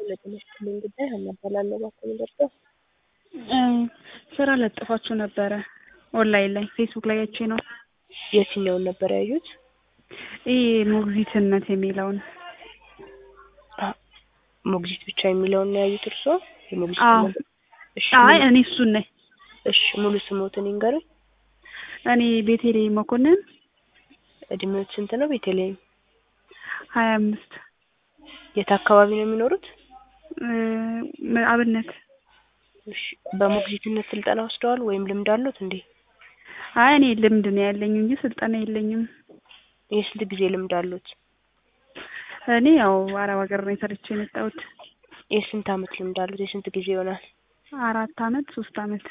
ለጤና ይስጥልኝ ጉዳይ ሀና እባላለሁ። እባክዎ ልርዳዎ? ስራ ለጥፋችሁ ነበረ ኦንላይን ላይ ፌስቡክ ላይ አይቼ ነው። የትኛውን ነበር ያዩት? ይህ ሞግዚትነት የሚለውን አ- ሞግዚት ብቻ የሚለውን ነው ያዩት እርስዎ? የሞግዚት አዎ። ነገር? እሺ አይ ሙሉ- እኔ እሱን ነኝ። እሺ ሙሉ ስሞትን ይንገሩኝ። እኔ ቤቴሌም መኮንን እድሜዎት ስንት ነው? ቤተልሔም ሀያ አምስት የት አካባቢ ነው የሚኖሩት? አብነት እሺ በሞግዚትነት ስልጠና ወስደዋል ወይም ልምድ አሉት እንዴ? አይ እኔ ልምድ ነው ያለኝ እንጂ ስልጠና የለኝም። የስንት ጊዜ ልምድ አሉት? እኔ ያው አረብ ሀገር ነው ሰርቼ የመጣሁት። የስንት አመት ልምድ አሉት? የስንት ጊዜ ይሆናል? አራት አመት ሶስት አመት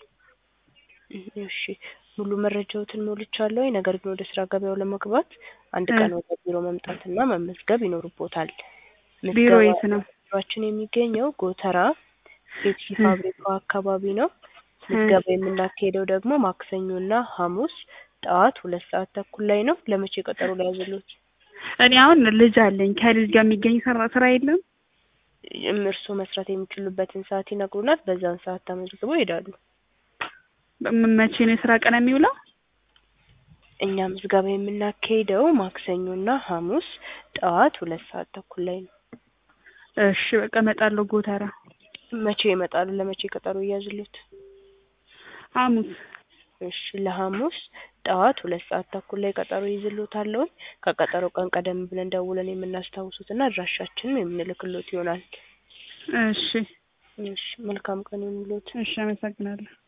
እሺ ሙሉ መረጃዎትን ሞልቻለሁ። ነገር ግን ወደ ስራ ገበያው ለመግባት አንድ እ ቀን ወደ ቢሮ መምጣትና መመዝገብ ይኖርቦታል። ቢሮ ምዝገባ የት ነው? ቢሮአችን የሚገኘው ጎተራ ፔፕሲ እ ፋብሪካው አካባቢ ነው። እ ምዝገባ የምናካሄደው ደግሞ ማክሰኞና ሐሙስ ጠዋት ሁለት ሰዓት ተኩል ላይ ነው። ለመቼ ቀጠሮ ላይ ያዘሉት? እኔ አሁን ልጅ አለኝ። ከልጅ ጋር የሚገኝ ስራ ስራ የለም። እርስዎ መስራት የሚችሉበትን ሰዓት ይነግሩናል። በዛን ሰዓት ተመዝግበው ይሄዳሉ። ም- መቼ ነው የስራ ቀን የሚውለው? እኛ ምዝገባ የምናካሄደው ማክሰኞና ሐሙስ ጠዋት ሁለት ሰዓት ተኩል ላይ ነው። እሺ በቃ እመጣለሁ ጎተራ መቼ ይመጣሉ? ለመቼ ቀጠሮ እያዝሉት? ሐሙስ እሺ ለሐሙስ ጠዋት ሁለት ሰዓት ተኩል ላይ ቀጠሮ ይዝሎታለሁ። ከቀጠሮ ቀን ቀደም ብለን ደውለን የምናስታውሱትና አድራሻችንን የምንልክሎት ይሆናል። እሺ እሺ መልካም ቀን ይሁንልዎት። እሺ አመሰግናለሁ።